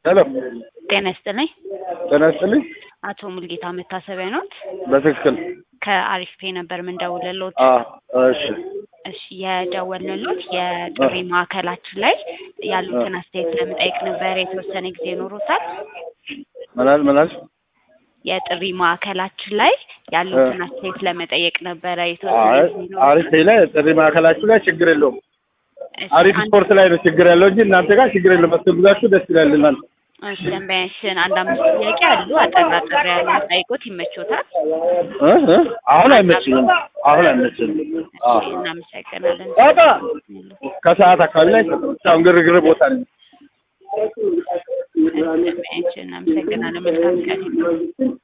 ሄሎ ጤና ይስጥልኝ። ጤና ይስጥልኝ። አቶ ሙልጌታ መታሰቢያ ኖት? በትክክል ከአሪፍ ፔ ነበር ምንደውልሎት። አ እሺ እሺ የደወልንሎት የጥሪ ማዕከላችን ላይ ያሉትን አስተያየት ለመጠየቅ ነበር። የተወሰነ ጊዜ ኖሮታል? ምናል ምናል የጥሪ ማዕከላችን ላይ ያሉትን አስተያየት ለመጠየቅ ነበረ። የተወሰነ አይ ጊዜ ኖሮታል? አሪፍ ላይ ጥሪ ማዕከላችሁ ላይ ችግር የለውም። እሺ፣ አሪፍ አንድ- ስፖርት ላይ ነው ችግር ያለው እንጂ እናንተ ጋር ችግር የለም። መስተንግዳችሁ ደስ ይላል እናንተ እሺ፣ ደንበኛችን አንድ አምስት ጥያቄ አሉ። አጠር አጠር ያሉ ጠይቆት ይመቾታል? እ እ አሁን አይመችኝም። አሁን አይመችኝም። አ እሺ፣ እናመሰግናለን። ጣጣ ከሰዓት አካባቢ ላይ አሁን ግርግር ቦታ ነኝ። ደንበኛችን እናመሰግናለን። መልካም ቀን ይሁን።